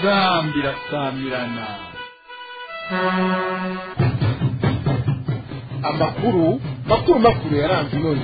inzambi irasamirana amakuru makuru makuru yaranze inoni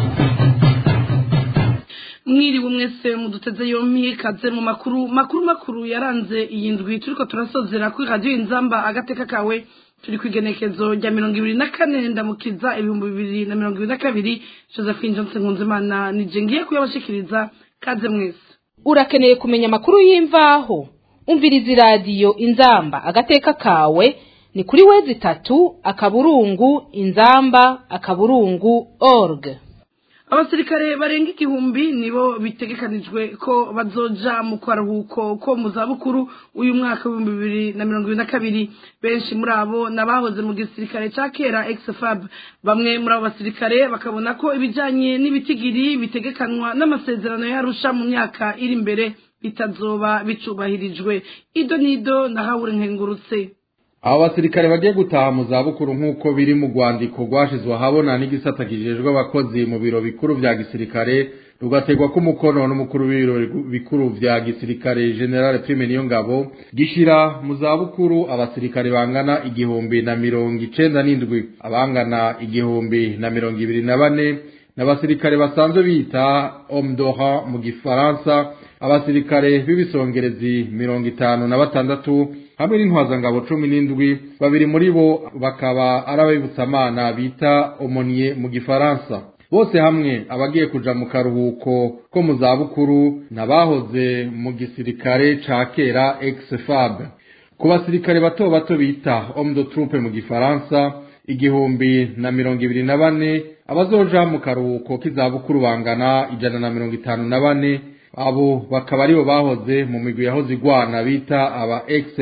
mwiriwe mwese muduteze yompi kaze mu makuru makuru makuru yaranze iyi ndwi turiko turasozera kuri radiyo inzamba agateka kawe turi ku igenekezo rya mirongo ibiri na kane ndamukiza ibihumbi bibiri na mirongo ibiri na kabiri josephine johnson nkunzimana nije ngiye kuyabashikiriza kaze mwese urakeneye kumenya amakuru y'imvaho umviriza iradiyo inzamba agateka kawe ni kuri wezi itatu akaburungu inzamba akaburungu org abasirikare barenga igihumbi nibo bitegekanijwe ko bazoja mu karuhuko ko mu zabukuru uyu mwaka w'ibihumbi bibiri na mirongo ibiri na kabiri benshi muri abo n'abahoze mu gisirikare ca kera exfab bamwe muri abo basirikare bakabona ko ibijanye n'ibitigiri bitegekanwa n'amasezerano yarusha mu myaka iri imbere bitazoba bicubahirijwe ido n'ido na hawure nkengurutse abo basirikare bagiye gutaha mu zabukuru nk'uko biri mu rwandiko rwashizwe ahabona n'igisata kijejwe abakozi mu biro bikuru vya gisirikare rugategwa k'umukono n'umukuru w'ibiro bikuru vya gisirikare general prime niyo ngabo gishira mu zabukuru abasirikare bangana igihumbi na mirongo icenda n'indwi abangana igihumbi na mirongo ibiri na bane n'abasirikare basanzwe bita homme d'ora mu gifaransa abasirikare b'ibisongerezi mirongo itanu na batandatu hamwe n'intwazangabo cumi n'indwi babiri muri bo bakaba ari abibutsamana bita omoniye mu gifaransa bose hamwe abagiye kuja mu karuhuko ko mu zabukuru n'abahoze mu gisirikare ca kera ex-fab ku basirikare bato bato bita homme de troupe mu gifaransa igihumbi na mirongo ibiri na bane abazoja mu karuhuko k'izabukuru bangana ijana na mirongo itanu na bane abo bakaba aribo bahoze mu migwi yahoze igwana bita aba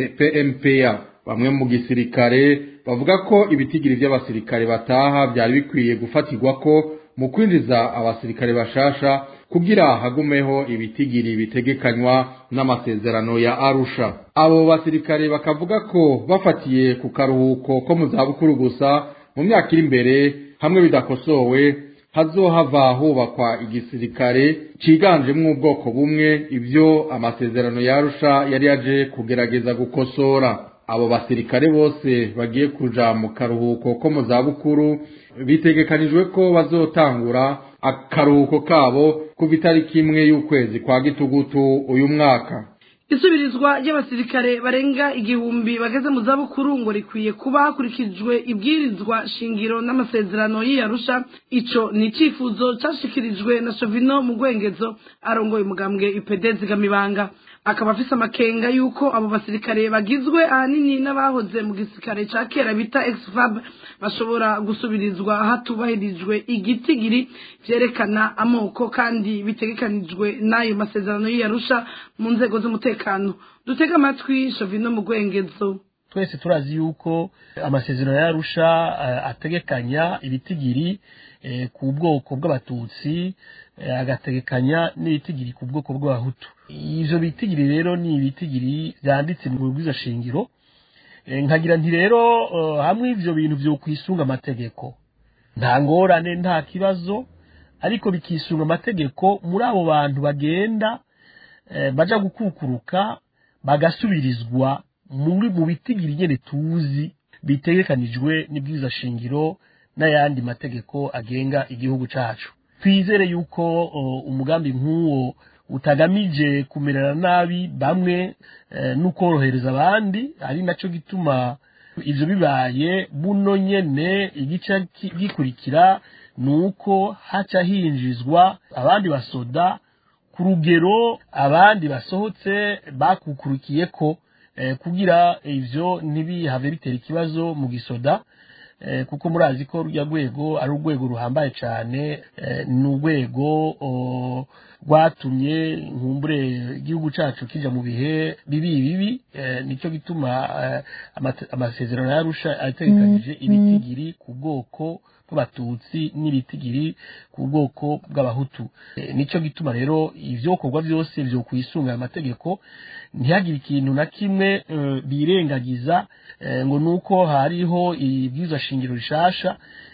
ex-PMPA bamwe mu gisirikare bavuga ko ibitigiri by'abasirikare bataha byari bikwiye gufatirwa ko mu kwinjiza abasirikare bashasha kugira hagumeho ibitigiri bitegekanywa n'amasezerano ya Arusha abo basirikare bakavuga ko bafatiye ku karuhuko ko mu zabukuru gusa mu myaka iri imbere hamwe bidakosowe hazohava hubakwa igisirikare ciganjemwo ubwoko bumwe ivyo amasezerano yarusha yari yaje kugerageza gukosora abo basirikare bose bagiye kuja mu karuhuko ko mu zabukuru bitegekanijwe ko bazotangura akaruhuko kabo kuva itariki imwe y'ukwezi kwa gitugutu uyu mwaka isubirizwa ry'abasirikare barenga igihumbi bageze mu zabukuru ngo rikwiye kuba hakurikijwe ibwirizwa shingiro n'amasezerano y'iyarusha ico ni icifuzo cashikirijwe na shovino mu rwengezo arongoye umugambwe ipd zigamibanga akaba afise amakenga yuko abo basirikare bagizwe ahanini n'abahoze mu gisirikare ca kera bita exfab bashobora gusubirizwa hatubahirijwe igitigiri vyerekana amoko kandi bitegekanijwe n'ayo masezerano y'iyarusha mu nzego z'umutekano dutega amatwi shovino mu rwengezo twese turazi yuko amasezerano yarusha ategekanya ibitigiri ku bwoko bw'abatutsi agategekanya n'ibitigiri ku bwoko bw'abahutu ivyo bitigiri rero ni ibitigiri vyanditse mu rwiza shingiro nkagira nti rero hamwe ivyo bintu vyo kwisunga amategeko nta ngorane nta kibazo ariko bikisunga amategeko muri abo bantu bagenda baja gukukuruka bagasubirizwa muri mu bitigiri nyene tuzi bitegekanijwe n'ibwiza shingiro n'ayandi mategeko agenga igihugu cacu twizere yuko umugambi nk'uwo utagamije kumerera nabi bamwe n'ukorohereza abandi ari naco gituma ivyo bibaye buno nyene igice gikurikira nuko haca hinjizwa abandi basoda ku rugero abandi basohotse bakukurikiye ko kugira ivyo ntibihave bitera ikibazo mu gisoda kuko murazi ko rujya rwego ari urwego ruhambaye cyane ni urwego rwatumye nkumbure igihugu cyacu kija mu bihe bibi bibi nicyo gituma amasezerano yarusha ategekanije ibitigiri ku bwoko bw'abatutsi n'ibitigiri ku bwoko bw'abahutu nicyo gituma rero ivyokorwa byose vyo kwisunga amategeko ntihagire ikintu na kimwe birengagiza ngo nuko hariho ibwirizwa shingiro rishasha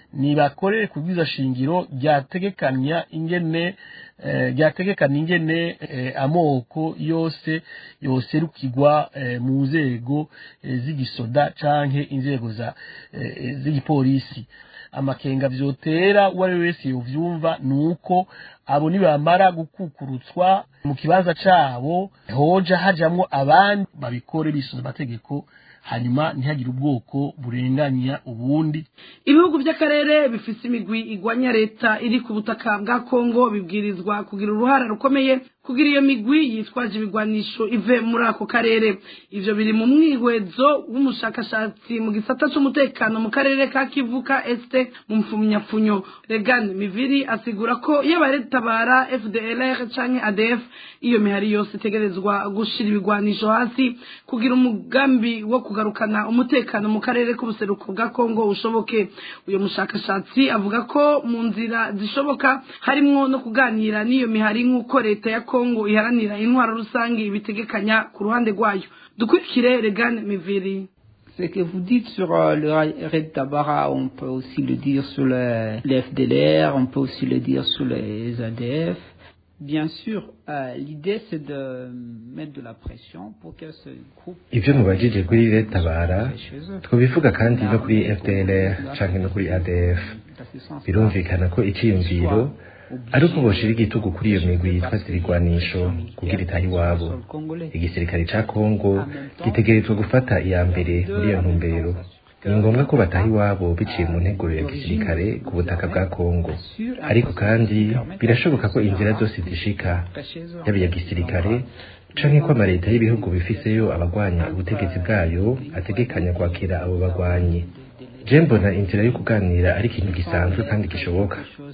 nibakorere ku bwiza shingiro ryategekanya ingene eh, ryategekanya ingene eh, amoko yose yoserukirwa eh, mu nzego eh, z'igisoda canke inzego za eh, z'igipolisi amakenga vyotera uwo ari we wese yovyumva nuko abo nibamara gukukurutswa mu kibanza cabo hoja hajamwo abandi babikore bisunze amategeko hanyuma ntihagire ubwoko burenganya ubundi ibihugu by'akarere bifise imigwi igwanya leta iri ku butaka bwa kongo bibwirizwa kugira uruhara rukomeye kugira iyo migwi yitwaje ibigwanisho ive muri ako karere ivyo biri mu mwihwezo w'umushakashatsi mu gisata c'umutekano mu karere ka kivu ka este mu mfumyapfunyo regan miviri asigura ko iyo baretabara fdlr canke adf iyo mihari yose itegerezwa gushira ibigwanisho hasi kugira umugambi wo kugarukana umutekano mu karere k'ubuseruko bwa kongo ushoboke uyo mushakashatsi avuga ko mu nzira zishoboka harimwo no kuganira n'iyo mihari nk'uko leta ya kongo iharanira intwaro rusange ibitegekanya ku ruhande rwayo dukurikire regan miviri Ce que vous dites sur euh, le Red Tabara, on peut aussi le dire sur le, le FDLR, on peut aussi le dire sur les ADF. Bien sûr, euh, l'idée c'est de mettre de la pression pour que ce groupe... ivyo mubajije kuri retabara twobivuga kandi no kuri fdlr canke no kuri adf birumvikana ko iciyumviro ari uko boshira igitugu kuri iyo migwi yitwa zirigwanisho kugira itaha iwabo igisirikare ca kongo gitegerezwa gufata iya mbere muri iyo ntumbero ni ngombwa ko bataha iwabo biciye mu nteguro ya gisirikare ku butaka bwa kongo ariko kandi birashoboka ko inzira zose zishika yaba iya gisirikare canke ko amaleta y'ibihugu bifiseyo abagwanya ubutegetsi bwayo ategekanya kwakira abo bagwanyi je mbona inzira yo kuganira ari ikintu gisanzwe kandi gishoboka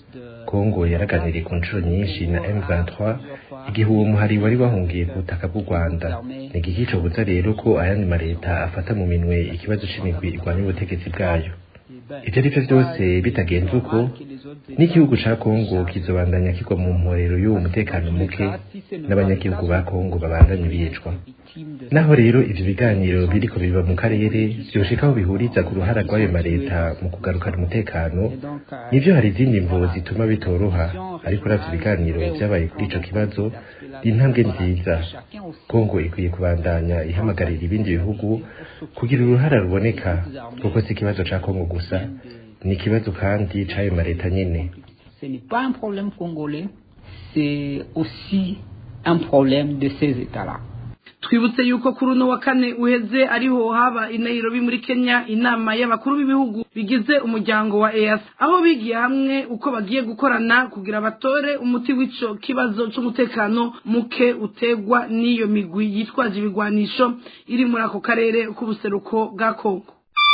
kongo yaraganiriye ku nshuro nyinshi na m23 igihe uwo muhari wari wahungiye ku butaka bw'u rwanda ni igiki cobuza rero ko ayandi maleta afata mu minwe ikibazo c'imigwi igwanya ubutegetsi bwayo ivyo ari vyo vyose bitagenze uko n'igihugu ca kongo kizobandanya kigwa mu mporero y'uwo mutekano muke n'abanyagihugu ba kongo babandanye bicwa naho rero ivyo biganiro biriko biba mu karere vyoshika aho bihuriza ku ruhara rw'ayo maleta mu kugarukana umutekano nivyo hari izindi mvo zituma bitoroha ariko uravye ibiganiro vyabaye kuri ico kibazo ni intambwe nziza kongo ikwiye kubandanya ihamagarira ibindi bihugu kugira uruhara ruboneka kuko si ikibazo ca kongo gusa ni ikibazo kandi c'ayo maleta nyene Ce n'est pas un problème congolais, c'est aussi un problème de ces États-là. twibutse yuko kuri uno wa kane uheze ariho haba i Nairobi muri Kenya inama y'abakuru b'ibihugu bigize umuryango wa EAC aho bigiye hamwe uko bagiye gukorana kugira batore umuti w'ico kibazo c'umutekano muke utegwa n'iyo migwi yitwaje ibigwanisho iri muri ako karere k'ubuseruko bwa Kongo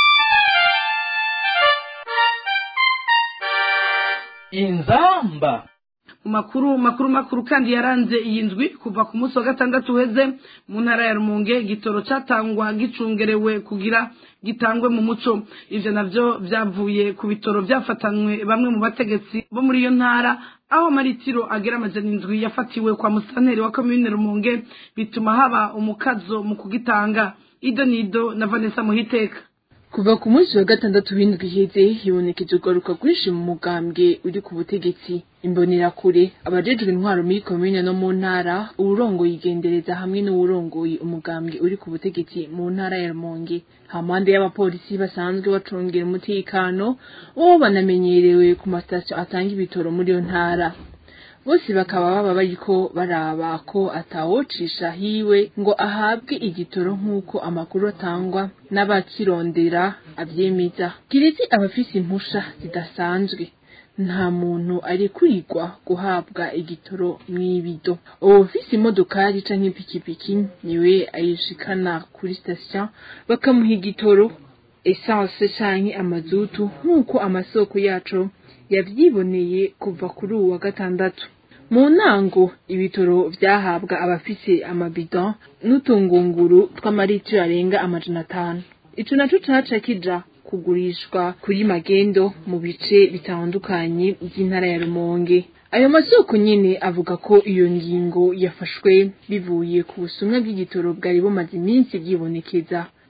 inzamba mu makuru makuru makuru kandi yaranze iyi ndwi kuva ku munsi wa gatandatu uheze mu ntara ya rumonge igitoro catangwa gicungerewe kugira gitangwe mu muco ivyo navyo vyavuye ku bitoro vyafatanywe bamwe mu bategetsi bo muri iyo ntara aho maritiro agera amajana indwi yafatiwe kwa musanteri wa komine rumonge bituma haba umukazo mu kugitanga ido nido na vanessa muhiteka kuva ku munsi wa gatandatu w'indwi iheze hibonekeje ugaruka rwinshi mu mugambwe uri ku butegetsi imbonerakure abajejwe intwaro muri komine no mu ntara uwurongoye igendereza hamwe n'uwurongoye umugambwe uri ku butegetsi mu ntara ya rumonge hampande y'abapolisi basanzwe bacungira umutekano uwo banamenyerewe ku masitasiyo atanga ibitoro muri iyo ntara bose bakaba baba bariko baraba ko atawocisha hiwe ngo ahabwe igitoro nk'uko amakuru atangwa n'abakirondera avyemeza kiretse abafise impusha zidasanzwe nta muntu ari kurigwa guhabwa igitoro mw'ibido uwufise imodokari canke ipikipiki niwe ayishikana kuri sitasiyo bakamuha igitoro esanse canke amazutu nk'uko amasoko yacu yavyiboneye kuva kuri uwa gatandatu mu ntango ibitoro vyahabwa abafise amabido n'utungunguru tw'amaritiro arenga amajana atanu ico naco caca kija kugurishwa kuri magendo mu bice bitandukanye vy'intara ya rumonge ayo masoko nyene avuga ko iyo ngingo yafashwe bivuye ku busumwa bw'igitoro bwari bumaze iminsi bwibonekeza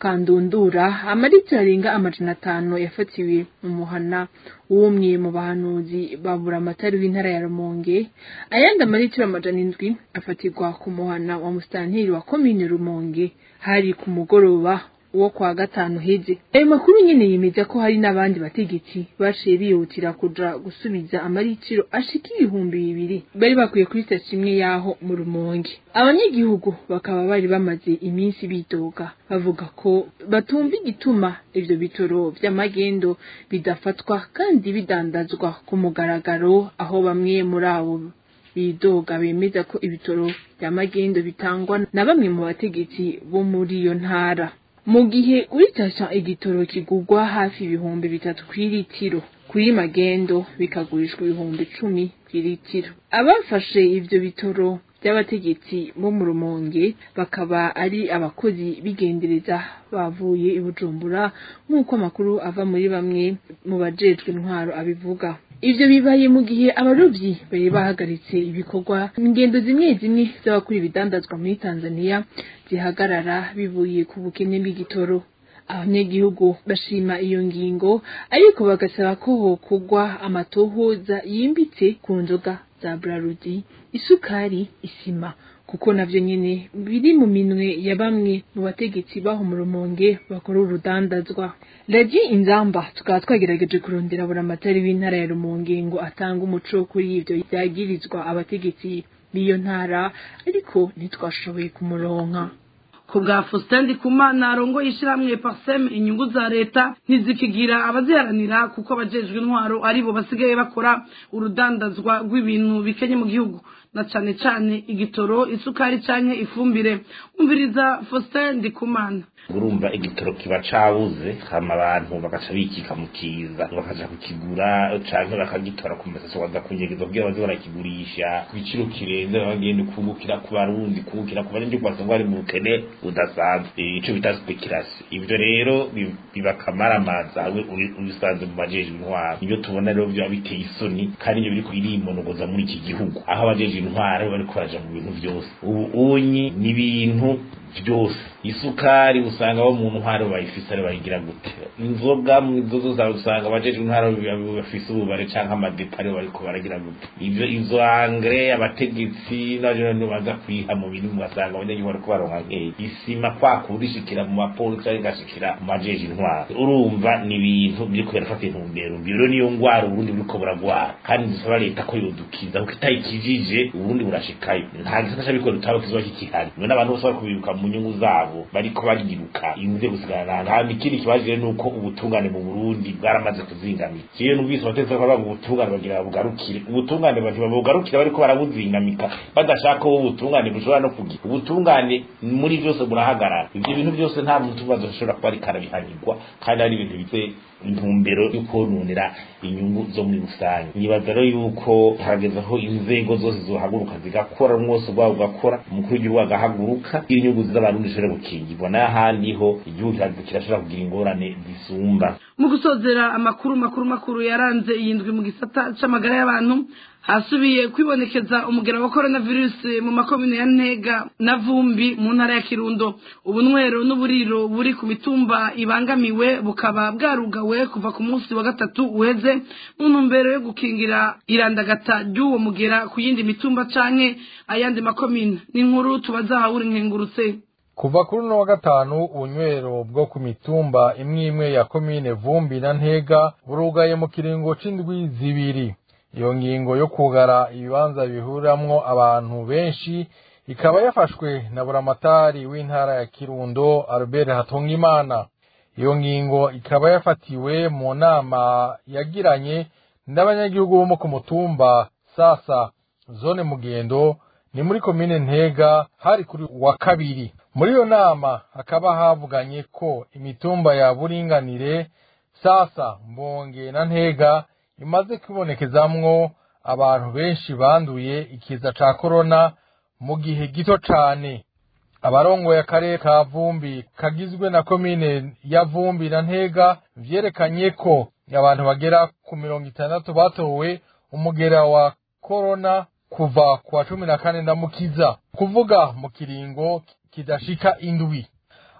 kandundura amaritiro arenga amajana atanu yafatiwe mu muhana w'umwe mu bahanuzi babura amatari w'intara ya rumonge ayandi amaritiro amajana indwi afatirwa ku muhana wa musitanteri wa komine rumonge hari ku mugoroba wo kwa gatanu heze ayo makuru nyene yemeza ko hari n'abandi bategetsi baciye bihutira kuja gusubiza amaritiro ashika ibihumbi bibiri bari bakwiye kuri sitasiyo imwe yaho mu rumonge abanyagihugu bakaba bari bamaze iminsi bidoga bavuga ko batumva igituma ivyo bitoro vy'amagendo bidafatwa kandi bidandazwa ku mugaragaro aho bamwe muri abo bidoga bemeza ko ibitoro vy'amagendo bitangwa na bamwe mu bategetsi bo muri iyo ntara mu gihe uritasha igitoro kigurwa hafi ibihumbi bitatu kw'iritiro kuri magendo bikagurishwa ibihumbi icumi kw'iritiro abafashe ivyo bitoro by'abategetsi bo mu rumonge bakaba ari abakozi bigendereza bavuye i bujumbura nk'uko amakuru ava muri bamwe mu bajejwe intwaro abivuga ivyo bibaye mu gihe abarovyi bari bahagaritse ibikorwa ingendo zimwe zimwe z'abakora ibidandazwa muri tanzania zihagarara bivuye ku bukene bw'igitoro abanyagihugu bashima iyo ngingo ariko bagasaba ko hokugwa amatohoza yimbitse ku nzoga za brarudi isukari isima kuko navyo nyene biri mu minwe ya bamwe mu bategetsi baho mu rumonge bakora urudandazwa ragi inzamba tukaba twagerageje kurondera buri amatari w'intara ya rumonge ngo atanga umuco kuri ivyo vyagirizwa abategetsi b'iyo ntara ariko ntitwashoboye kumuronka ku bwa Faustin Ndikumana arongoye ishyirahamwe Parsem inyungu za leta ntizikigira abaziharanira kuko abajejwe intwaro aribo basigaye bakora urudandazwa rw'ibintu bikenye mu gihugu na cane cane igitoro isukari canke ifumbire umviriza Faustin Ndikumana urumva igitoro kiba cabuze hama abantu bagaca bikika mu kiza bakaja kukigura canke bakagitora ku masasa baza kunyegeza kugira baze barakigurisha ku giciro kirenze bagenda kungukira ku barundi kungukira ku banyagihugu basanzwe bari mu bukene budasanzwe ico bita speculation ivyo rero bibakamaramaza ubisanze mu majejwe intwaro nivyo tubona rero vyoba biteye isoni kandi ivyo biriko birimonogoza muri iki gihugu aho abajejwe intwaro bariko baraja mu bintu vyose ubu unyi n'ibintu byose isukari usanga bo mu ntwaro bayifise ari bayigira gute inzoga mu izo zose usanga abajejwe intwaro bafise ububare canke amadepari bariko baragira gute ivyo izo angre abategetsi n'abantu baza kwiha mu bintu ugasanga abanyagihugu bariko baronka nkeya isima kwa kurishikira mu mapolisi ari gashikira mu majejwe intwaro urumva ni ibintu biriko birafata intumbero mbi rero niyo ngwara uburundi buriko buragwara kandi dusaba leta ko yodukiza kuko itayikijije uburundi burashikayo nta gisata c'abikorera utaba kizoba kikihari none abantu bose bari kubibuka mu nyungu zabo bariko bariruka inze gusigarana nta ikindi kibazo rero nuko ubutungane mu Burundi bwaramaze kuzingamika ciye numvise abatetsi bakavuga ngo ubutungane bagira bugarukire ubutungane bagira bugarukire bariko barabuzingamika badashaka ko ubutungane bushobora no kugira ubutungane muri byose burahagarara ivyo bintu byose nta muntu ubazo ashobora kuba ariko arabihanirwa kandi ari ibintu bifite intumbero yo kononera inyungu zo muri rusange nibaza rero yuko hageze aho inzego zose zohaguruka zigakora umwose ubwabo ugakora umukuru w'igihugu agahaguruka inyungu z'abarundi zishobora gukingirwa n'ahandi ho igihugu kirashobora kugira ingorane zisumba mu gusozera amakuru makuru makuru yaranze iyi ndwi mu gisata c'amagara y'abantu hasubiye kwibonekeza umugera wa coronavirus mu makomine ya ntega na vumbi mu ntara ya kirundo ubunywero n'uburiro buri ku mitumba ibangamiwe bukaba bwarugawe kuva ku munsi wa gatatu uheze mu ntumbero yo gukingira irandagata ry'uwo mugera ku yindi mitumba canke ayandi makomine n'inkuru tubaza hawuri nkengurutse kuva kuri uno wa gatanu ubunywero bwo ku mitumba imwe imwe ya komine vumbi na ntega burugaye mu kiringo c'indwi zibiri iyo ngingo yo kugara ibibanza bihuramwo abantu benshi ikaba yafashwe na buramatari w'intara ya kirundo albert hatungimana iyo ngingo ikaba yafatiwe mu nama yagiranye n'abanyagihugu bo ku mutumba sasa zone mugendo ni muri komine ntega hari kuri wa kabiri muri iyo nama hakaba havuganye ko imitumba ya buringanire sasa mbonge na ntega imaze kwibonekezamwo abantu benshi banduye ikiza ca korona mu gihe gito cane abarongoye akarere ka vumbi kagizwe na komine ya vumbi na ntega vyerekanye ko abantu bagera ku mirongo itandatu batowe umugera wa korona kuva ku wa cumi na kane ndamukiza kuvuga mu kiringo kidashika indwi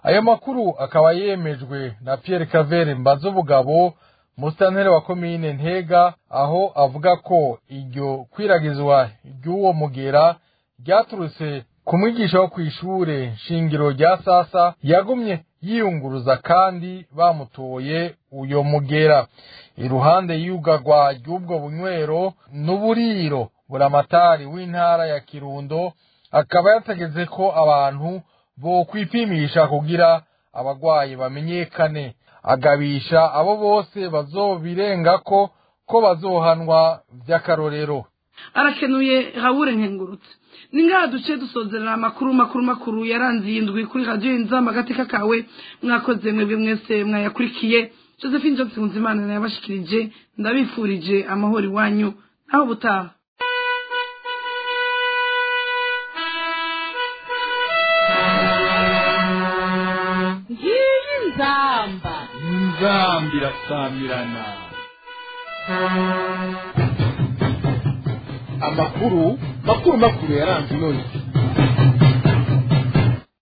ayo makuru akaba yemejwe na Pierre Cavere Mbazobugabo musitanteri wa komine Ntega aho avuga ko iryo kwiragizwa ry'uwo mugera ryaturutse ku mwigisha wo kw'ishure shingiro rya sasa yagumye yiyunguruza kandi bamutoye uyo mugera iruhande y'ugagwa ry'ubwo bunywero n'uburiro buramatari w'intara ya kirundo akaba yategetse ko abantu bo kwipimisha kugira abagwayi bamenyekane agabisha abo bose bazobirengako ko bazohanwa vy'akarorero arakenuye habure nkengurutse ni ngaha duce dusozerera amakuru makuru makuru yaranze iyi ndwi kuri radiyo inzamba agateka kawe mwakoze mwebwe mwese mwayakurikiye josephine johnson nzimana yabashikirije ndabifurije amahoro iwanyu ntaho butaha ngiyi nzamba inzamba irasamirana amakuru makuru makuru yaranze ino ndwi